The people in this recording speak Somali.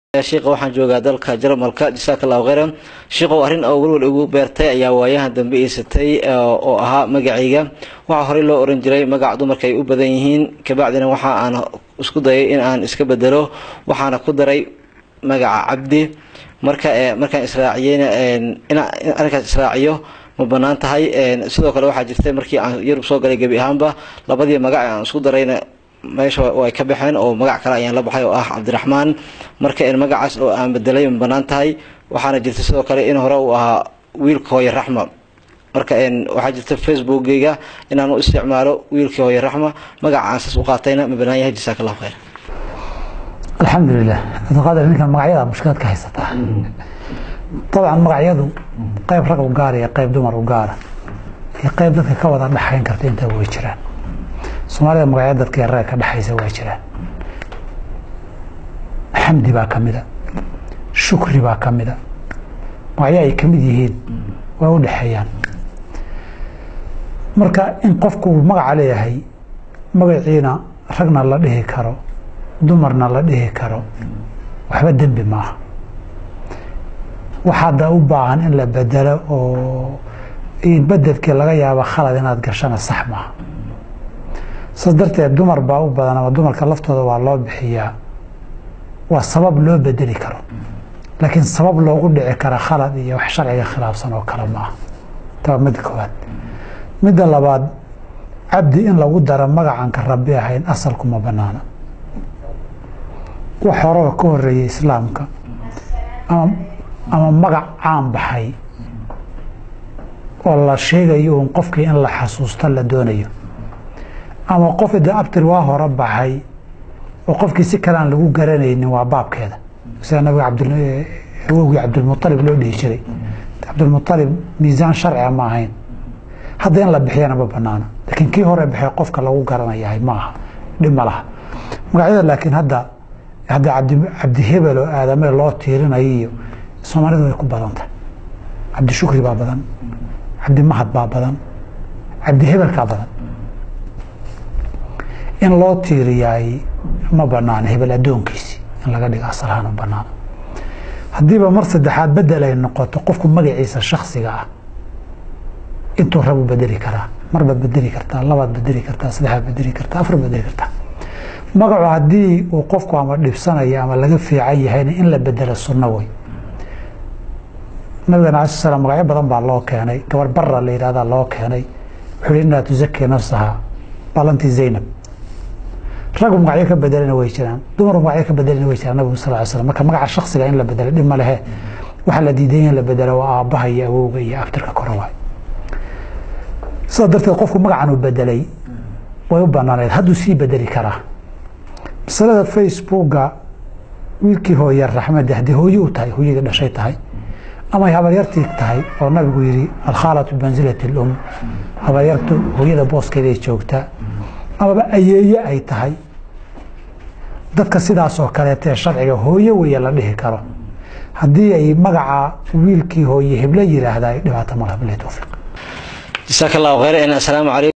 shiiqa waxaan joogaa dalka jarmalka jasaaka allahu kheyran shiiqow arrin oo welwel igu beertay ayaa waayahan dambe iisatay oo ahaa magacayga waxaa horey loo oran jiray magac dumarka ay u badan yihiin kabacdina waxa aan isku dayay in aan iska bedelo waxaana ku daray magaca cabdi marka markaan israaciyeyna inaan arrinkaas israaciyo ma banaan tahay sidoo kale waxaa jirtay markii aan yurub soo galay gebi ahaanba labadii magac aan isku darayna meesha way ka baxeen oo magac kale ayaan la baxay oo ah cabdiraxmaan marka magacaas oo aan bedelay ma banaan tahay waxaana jirta sidoo kale in hore uu ahaa wiilka hooye raxma marka waxaa jirta facebookgeyga inaan u isticmaalo wiilkii hooye raxma magaca aan saas u qaatayna ma banaan yahay jasaaka allahu khayr alxamdulilah abdulqaadir ninkan magacyada mushkilaad ka haysataa dabcan magacyadu qayb rag u gaara iyo qayb dumar u gaara iyo qayb dadka ka wada dhexayn karta intaa way jiraan soomaalida magacya dadka ragga ka dhexaysa waa jiraan xamdi baa ka mida shukri baa ka mida magacyo ay ka mid yihiin way u dhexeeyaan marka in qofku uu magaca leeyahay magaciina ragna la dhihi karo dumarna la dhihi karo waxba dembi maaha waxaada u baahan in la bedelo oo bedelkii laga yaabo khalad inaad gashana sax maaha saas darteed dumar baa u badan ama dumarka laftooda waa loo bixiyaa waa sabab loo bedeli karo laakiin sabab loogu dhici kara khalad iyo wax sharciga khilaafsan oo kale maaha taa midda koowaad midda labaad cabdi in lagu daro magacan ka rabi ahayn asalku ma banaana wax horeba ka horeeyey islaamka ama ama magac caan baxay oo la sheegayo uun qofkii in la xasuusto la doonayo ama qof de abtir waa hore baxay oo qofkii si kale aan lagu garanaynin waa baabkeeda sida nabiga awowgii cabdilmualib loo dhihi jiray cabdilmualib miisaan sharciga ma ahayn hadda in la bixiyana ma banaana laakiin kii hore baxay qofka lagu garanayahay ma aha dhib ma laha magacyada laakiin hadda hadda cabdi hebel oo aadame loo tiirinayo iyo soomaalidu way ku badan tahay cabdi shukri baa badan cabdi mahad baa badan cabdi hebelkaa badan in loo tiiriyaay ma banaana hebel addoonkiisi in laga dhigo asalahaan ma banaana haddiiba mar saddexaad bedel ay noqoto qofku magaciisa shaksiga ah intuu rabu bedeli karaa marbaad bedeli kartaa labaad bedeli kartaa saddexaad bedeli kartaa afar bedeli kartaa magacu haddii uu qofku ama dhibsanayo ama laga fiican yahayna in la bedelo sunno wey nabigana ala sl magacyo badan baa loo keenay gabar bara la yihahda loo keenay wuxuu hi inaa tusaki nafsaha balanti zaynab raggu magacyo ka bedelana way jiraan dumaru magacyo ka bedelana way jiraan nabigu sal slam marka magaca shaksiga in la bedelo dhib ma lehe waxaa la diiday in la bedelo waa aabbaha iyo awowga iyo abtirka kore waay sidaa darteed qofku magacan uu bedelay way u banaaneed hadduu sii bedeli karaa masalada facebooka wiilkii hooye raxmade haddii hooye u tahay hooyadii dhashay tahay ama ay habaryartii tahay oo nabigu yihi alkhaalatu bimansilati lum habaryartu hooyada booskeeday joogtaa amaba ayeeye ay tahay dadka sidaas oo kaleeta ee sharciga hooye weeye la dhihi karo haddii ay magaca wiilkii hooye heblo yiraahda dhibaato malaha bilahi towfiiq jasaaka allahu khayr assalaamu calaykum